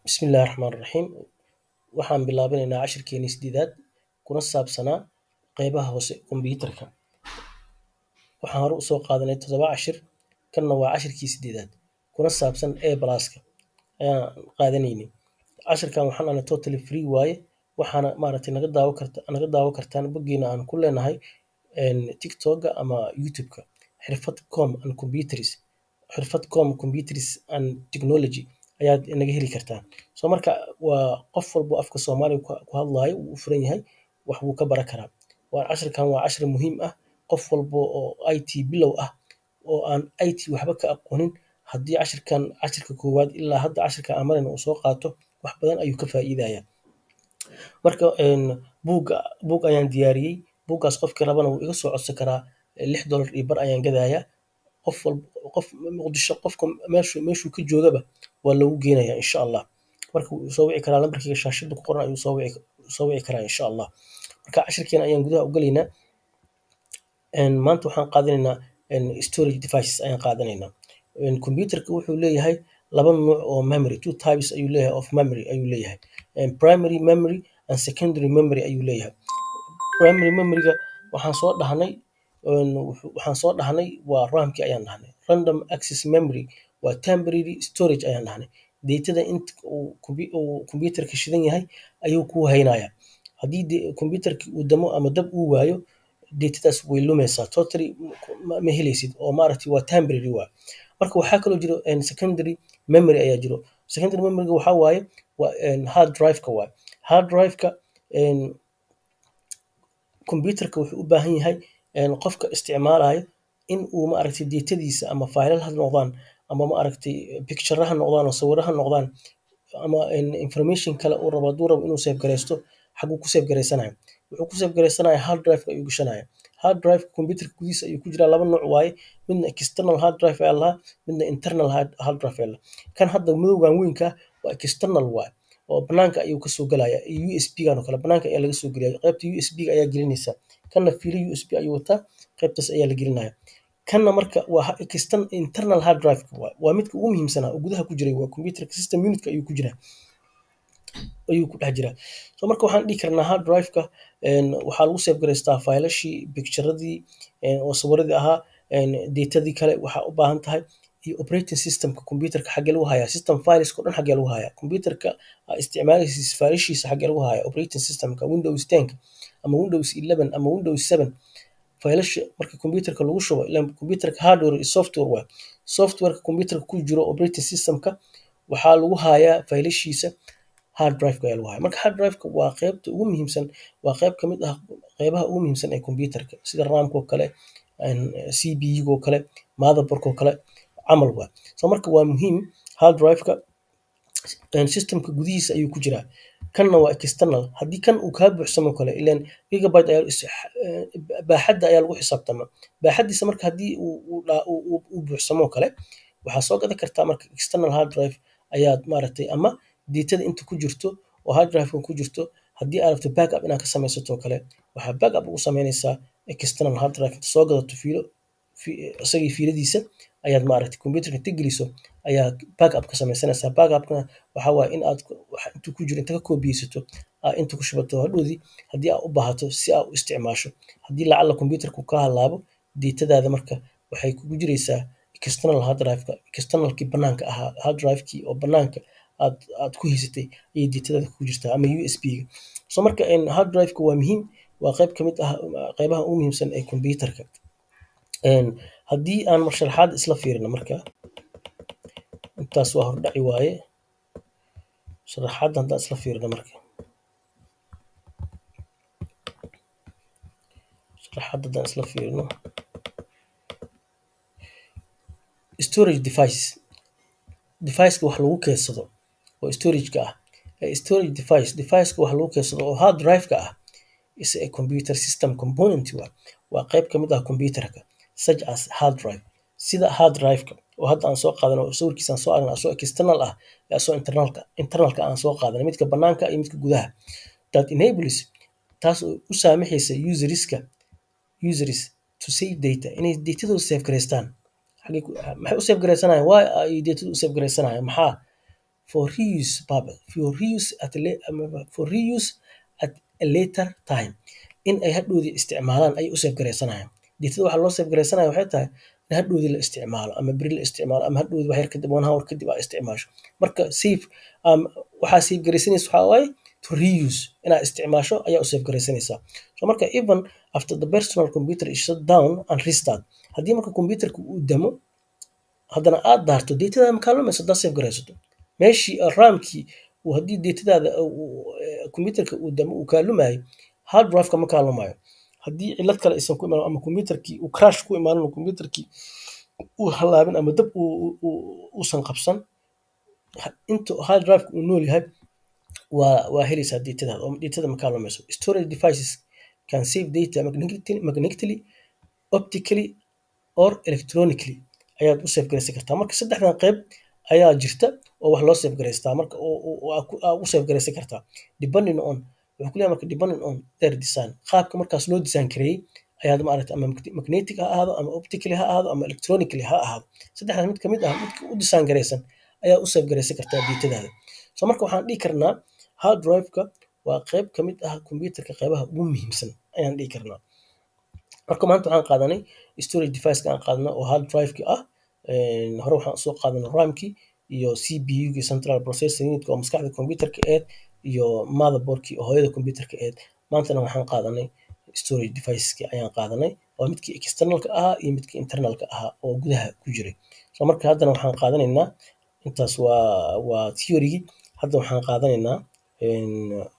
Bismillahi Raxmaani Raxiim. Waxaan bilaabanaynaa cashirkeennii sideedaad kuna saabsanaa qeybaha hoose kombiyuutarka. Waxaan hore usoo qaadanay toddoba cashir, kanna waa cashirkii sideedaad kuna saabsan A pluska ayaan qaadanaynay. Cashirkan waxaan dhahnay totally free waaye waxaana maaragtay naga daawo karta naga daawo kartaan boggeena aan ku leenahay tiktoka ama youtube-ka xirfad com and computers xirfad com computers and technology ayaad naga heli kartaan. So marka waa qof walbo afka Soomaaliga ku ku hadlaayo wuu u furan yahay wax wuu ka baran karaa. Waa cashirkan waa cashir muhiim ah qof walbo oo IT bilow ah oo aan IT waxba ka aqoonin haddii cashirkan cashirka koowaad ilaa hadda cashirka aan marayno uu soo qaato wax badan ayuu ka faa'iidayaa. Marka buugga buug ayaan diyaariyey buuggaas qofkii rabana wuu iga soo codsan karaa lix dollar iyo bar ayaan gadayaa. Qof walbo qof muqdisho qofka meeshuu meeshuu ka joogaba waa loogu geenayaa insha Allah. Marka wuu soo wici karaa lambarkayga shaashada ku qoran ayuu soo wici soo wici karaa insha Allah. Marka cashirkeena ayaan gudaha u galaynaa. Maanta waxaan qaadanaynaa storage devices ayaan qaadanaynaa. Kombiyuutarka wuxuu leeyahay laba nooc oo memory two types ayuu leeyahay of memory ayuu leeyahay. Primary memory and secondary memory ayuu leeyahay. Primary memory-ga waxaan soo dhahnay waxaan soo dhahnay waa RAM-ki ayaan dhahnay. Random access memory waa temporary storage ayaan dhahnay. Data-da inta uu kombi uu kombiyuutarka shidan yahay ayuu kuu haynayaa. Haddii de kombiyuutarka uu damo ama dab uu waayo data-daas way lumaysaa totally ma ma helaysid oo maaragtay waa temporary waaye. Marka waxaa kaloo jiro secondary memory ayaa jiro. Secondary memory-ga waxaa waaye waa hard drive-ka waaye. Hard drive-ka kombiyuutarka wuxuu u baahan yahay qofka isticmaalayo in uu maaragtay data-diisa ama faylal ha noqdaan ama maaragtay picture ha noqdaan oo sawirro ha noqdaan ama information kale uu rabo hadduu rabo inuu save gareysto xaguu ku save gareysanayaa. Wuxuu ku save gareysanayaa hard drive-ka ayuu gashanayaa. Hard drive-ka kombiyuutarka gudihiisa ayuu ku jiraa laba nooc waaye. Midna external hard drive ayaa la dhahaa midna internal hard hard drive ayaa la dhahaa. Kan hadda madowgaan weynka ah waa external waaye oo banaanka ayuu kasoo galayaa iyo USB-gan oo kale banaanka ayaa laga soo geliyaa qaybta USB-ga ayaa gelinaysaa. Kanna fiilo USB ayuu wataa qaybtaas ayaa la gelinayaa. Kanna marka waa external internal hard drive-ka waaye. Waa midka ugu muhiimsanaa oo gudaha ku jiray waa kombiyuutarka system unit-ka ayuu ku jiraa ayuu ku dhex jiraa. So marka waxaan dhihi karnaa hard drive-ka waxaa lagu save gareystaa faylashii picture-radii oo sawiradii ahaa data-dii kale waxaa u baahan tahay iyo operating system-ka kombiyuutarka xagee lagu hayaa system files oo dhan xagee lagu hayaa. Kombiyuutarka aad isticmaalaysid faylashiisa xagee lagu hayaa operating system-ka Windows 10 ama Windows 11 ama Windows 7 faylasha marka kombiyuutarka lagu shubo ileen kombiyuutarka hardware iyo software waaye. Software-ka kombiyuutarka ku jiro operating system-ka waxaa lagu hayaa faylashiisa hard drive-ka ayaa lagu hayaa. Marka hard drive-ka waa qaybta ugu muhiimsan waa qayb ka mid ah qaybaha ugu muhiimsan ee kombiyuutarka sida RAM-ka oo kale CPU-ga oo kale motherboard-ka oo kale camal waaye. So marka waa muhiim hard drive-ka system-ka gudihiisa ayuu ku jiraa. Kanna waa external haddii kan uu kaa buuxsamo kale ileen gigabyte ayaa is baaxadda ayaa lagu xisaabtamaa. Baaxaddiisa marka haddii uu uu uu buuxsamo kale waxaa soo gadan kartaa marka external hard drive ayaad maaragtay ama data-da inta ku jirto oo hard drive-ka ku jirto haddii aad rabto backup inaad ka samaysato oo kale waxaa backup ugu samaynaysaa external hard drive inta soo gadato fiilo isagii fiiladiisa ayaad maaragtay kombiyuutarka inta geliso ayaa backup ka samaysanaysaa. Backup-kana waxaa waaye in aad wax intuu ku jiro inta ka koobiyeysato aad inta ku shubato hadhowdii haddii aad u baahato si aad u isticmaasho. Haddii lacalla kombiyuutarka uu kaa halaabo data-daada marka waxay kugu jiraysaa external hard drive-ka external-kii banaanka ahaa hard drive-kii oo banaanka aad aad ku haysatay ayay data-daada kugu jirtaa ama USB-ga. So marka hard drive-ka waa muhiim waa qayb ka mid ah qaybaha ugu muhiimsan ee kombiyuutarka. Haddii aan mar sharaxaad isla fiirino marka intaas waa hordhaci waaye. Sharaxaadda haddaan isla fiirino marka. Sharaxaadda haddaan isla fiirino. Storage device device-ka wax lagu keydsado oo storage-ka ah. Storage device device-ka wax lagu keydsado oo hard drive-ka ah is a computer system component waaye. Waa qayb ka mid ah kombiyuutarka such as hard drive sida hard drive-ka oo hadda aan soo qaadano oo sawirkiisa aan soo aragnay asoo external ah iyo asoo internal-ka internal-ka aan soo qaadanay midka banaanka iyo midka gudaha. That enables taas oo u saamaxaysa user-iska users to save data inay data-dooda save gareystaan. Xagee ku maxay u save gareysanayaan why ay data-da u save gareysanayaan maxaa for reuse purpose for reuse at a la- ama for reuse at a later time in ay hadhowdii isticmaalaan ay u save garaysanayaan datada waxaa loo save garaysanaya waxay tahay in hadhowdii la isticmaalo ama beri la isticmaalo ama hadhowdii wax yar kadib one hour kadib aa isticmaasho marka save um, waxaa save garaysanaysa waxaa waaye to reuse inaad isticmaasho ayaa u save garaysanaysaa so marka even after the personal computer is shut down and restart haddii marka computerka uu damo haddana aad daarto datadaada ma kaalumayso haddaad save garaysato meeshii uh, raamkii uu haddii datadaada computerka uu damo uu kaalumayo hard drive-ka ma kaalumayo haddii cilad kale aysan ku imaan ama computerkii uu crash ku imaanin oo computerkii uu halaabin ama dab uu- uu- uu- uusan qabsan ha- inta hard drive-ka uu nool yahay waa waa helaysaa datadaada oo datada ma kaalumayso storage devices can save data magnetically, magnetically optically or electronically ayaad u save garaysan kartaa marka saddexdan qayb ayaa jirta oo wax loo save garaystaa marka oo- oo- oo aa ku- aa u save garaysan kartaa depending on wuxuu ku leeyahay marka depending on their design qaabka markaas loo design kareeyey ayaad maaragta ama magne- magnetic ha ahaado ama optically ha ahaado ama electronically ha ahaado saddexdaas mid kamid ah midka u design garaysan ayaa u save garaysan kartaa datadaada so marka waxaan dhihi karnaa hard drive-ka waa qayb kamid ah computerka qaybaha ugu muhiimsan ayaan dhihi karnaa marka maanta waxaan qaadanay storage device aan qaadanay oo hard drive-ki ah Een, hore waxaan soo qaadanay RAM-ki iyo CPU-gi central processing unit oo maskaxda computerka eed iyo motherboard-ki oo hooyada computerka eed maantana waxaan qaadanay storage deviceski ayaan qaadanay waa midkii externalka ahaa iyo midkii internalka ahaa oo gudaha ku jiray so marka haddana waxaan qaadanaynaa intaas waa waa theory-gi hadda waxaan qaadanaynaa een,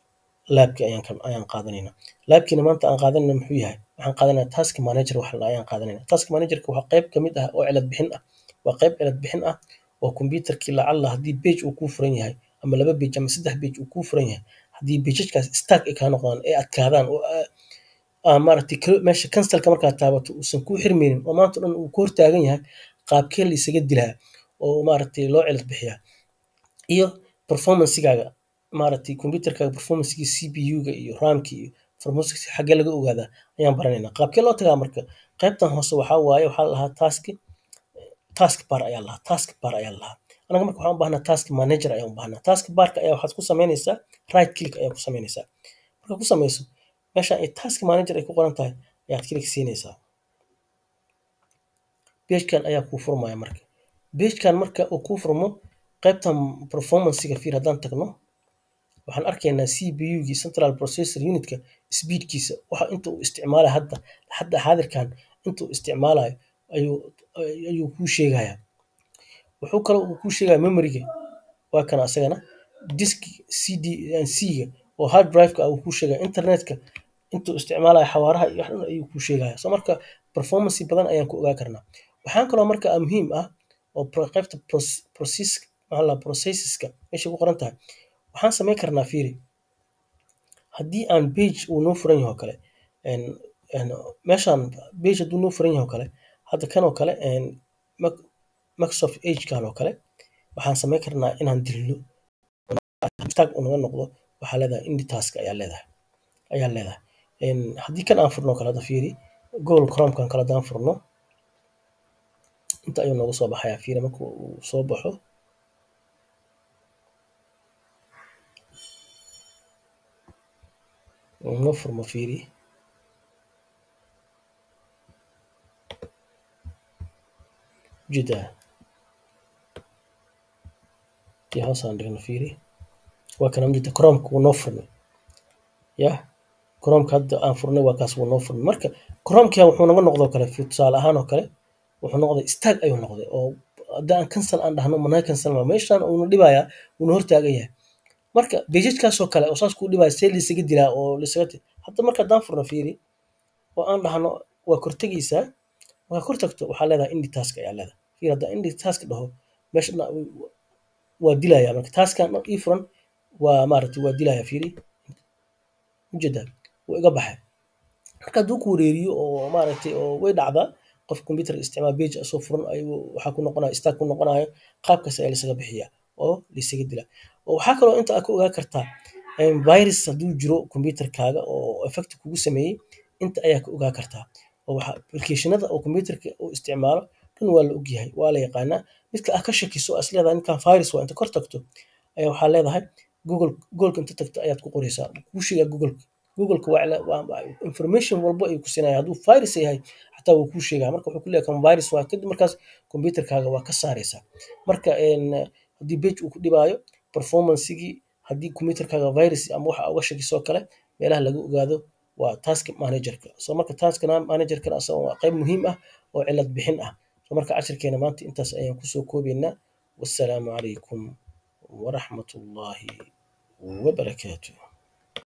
laabki ayaan ka- ayaan qaadanaynaa laabkiina maanta aan qaadanayna muxuu yahay waxaan qaadanaynaa task manager wax la ayaan qaadanayna task managerka waa qayb kamid ah oo cilad bixin ah waa qayb cilad bixin ah oo computerkii lacalla haddii page uu kuu furan yahay ama laba page ama saddex page uu kuu furan yahay haddii pagekaas stack ay kaa noqdaan ay adkaadaan oo aa- aa maaragtay kal- meesha cancelka markaad taabato uusan kuu xirmaynin oo maanta o dhan uu ku hortaagan yahay qaabkee la isaga dilaa oo maaragtay loo cilad bixiyaa iyo performancegaaga maaragtay computerkaaga performancegii CPU-ga iyo RAM-ki iyo performance xaggee laga ogaadaa ayaan baranaynaa qaabkee loo tagaa marka qaybtan hoose waxaa waaye waxaa la lahaa task task bar ayaa lahaa task bar ayaa lahaa anaga marka waxaan u baahnaa task manager ayaan u baahnaa task barka ayaa waxaad ku samaynaysaa right click ayaa ku samaynaysaa marka ku samayso meesha ay task manager ay ku qoran tahay ayaad click siinaysaa pagekan ayaa kuu furmaya marka pagekan marka uu kuu furmo qaybtan performancega fiir haddaan tagno waxaan arkaynaa CPU-gii central processor unitka speedkiisa waxa inta uu isticmaalayo hadda hadda xaadirkan inta uu isticmaalayo ayuu ayuu kuu sheegayaa wuxuu kaloo uu kuu sheegaya memoryga waa kana asagana disk cd c-ga oo hard drive-ka ah uu kuu sheegaya internetka intuu isticmaalayo xawaaraha iyo wax dhan ayuu kuu sheegaya so marka performance badan ayaan ku ogaa karnaa waxaan kaloo marka ah muhiim ah oo pro- qaybta proce- process maxaa la processeska meesha ku qoran tahay waxaan samayn karnaa fiiri haddii aan page uu noo furan yahay oo kale een een meeshaan page hadduu noo furan yahay oo kale hadda kan oo kale een Mac- Microsoft Edge-kan oo kale waxaan samayn karnaa inaan dilno tag uu naga noqdo waxaa leedahay indi task ayaa leedahay ayaa leedahay een haddii kan aan furno oo kale hadda fiiri Google Chrome-kan kale haddaan furno inta ayuu nooga soo baxayaa fiiri marka uu soo baxo uu noo furmo fiiri ujeedaa tii hoos aan dhigno fiiri waa kana ujeeda Chrome-ka wuu noo furmay yah Chrome-ka hadda aan furnay waa kaas wuu noo furmay marka Chrome-ka wuxuu naga noqdoo kale fi- tusaale ahaan oo kale wuxuu noqday stag ayuu noqday oo hadda aan cancel aan dhahno managa cancel ma meeshaan uuna dhibayaa uuna hortaagan yahay marka pagekaas oo kale oo saas kuu dhibaya see laisaga dilaa oo laisaga ti- hadda marka haddaan furno fiiri oo aan dhahno waa kortegaysaa markaa kor tagto waxaa leedahay indi task ayaa leedahay fiir haddaan indi task dhaho meesha dhan waa dilaya marka taaskan dhan ii furan waa maaragtay waa dilaya fiiri ujeedaa wuu iga baxay marka hadduu ku wareeriyo oo maaragtay oo way dhacdaa qof computer isticmaal page asoo furan ayuu waxaa ku noqonaya stack ku noqonayo qaabkaas ayaa laisaga bixiyaa oo laisaga dilaa oo waxaa kaloo inta aad ka ogaa kartaa een, virus hadduu jiro computerkaaga oo effect kugu sameeyey inta ayaa ka ogaa kartaa oo waxa applicationada oo computerka uu isticmaalo dhan waa la ogyahay waa la yaqaanaa midka aad ka shakiso as leedahay ninkan virus waa inta kor tagto ayaa waxaa leedahay google googolka inta tagta ayaad ku qoraysaa kuu sheegaa googolka googolka waa cila- waa- waa information walbo ayuu ku siinaya hadduu virus yahay xataa wuu kuu sheegaa marka wuxuu ku leeyahay kan virus waa kadib markaas computerkaaga waa ka saaraysaa marka een, haddii page uu ku dhibaayo performancegii haddii computerkaaga virus ama waxa uga shakisoo kale meelaha laga ogaado waa task managerka so marka task managerkana asaga waa qayb muhiim ah oo cilad bixin ah so marka cashirkeena maanta intaas ayaan kusoo koobaynaa wassalaamu calaykum waraxmatullaahi wabarakaatuh